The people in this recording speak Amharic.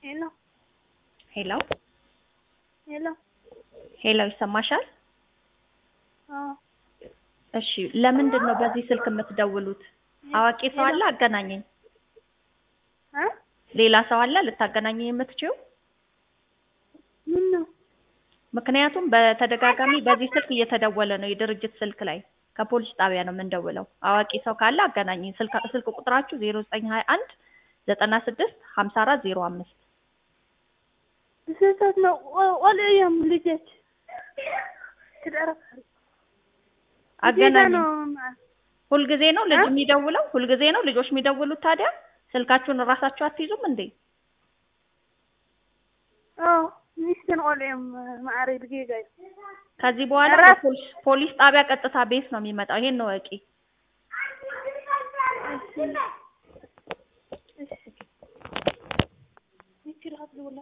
ሄሎ ሄሎ ሄሎ ሄሎ ይሰማሻል? አዎ እሺ ለምንድን ነው በዚህ ስልክ የምትደውሉት? አዋቂ ሰው አለ አገናኘኝ። እ ሌላ ሰው አለ ልታገናኘኝ የምትችይው? ምን ነው ምክንያቱም በተደጋጋሚ በዚህ ስልክ እየተደወለ ነው የድርጅት ስልክ ላይ ከፖሊስ ጣቢያ ነው የምንደውለው። አዋቂ ሰው ካለ አገናኘኝ። ስልክ ስልክ ቁጥራችሁ 0921 96 54 05 ስህተት ነው። ወልእዮም ልጆች ትደረፍ አገናኘኝ። ነው ሁልጊዜ ነው ልጅ የሚደውለው? ሁልጊዜ ነው ልጆች የሚደውሉት? ታዲያ ስልካችሁን እራሳችሁ አትይዙም እንዴ? አዎ ሚስትን ቆልዕዮም ማዕረ ብጌጋ እዩ ከዚህ በኋላ እረፍ። ፖሊስ ፖሊስ ጣቢያ ቀጥታ ቤት ነው የሚመጣው። ይሄን ነው እቂ። እሺ እሺ ይችላል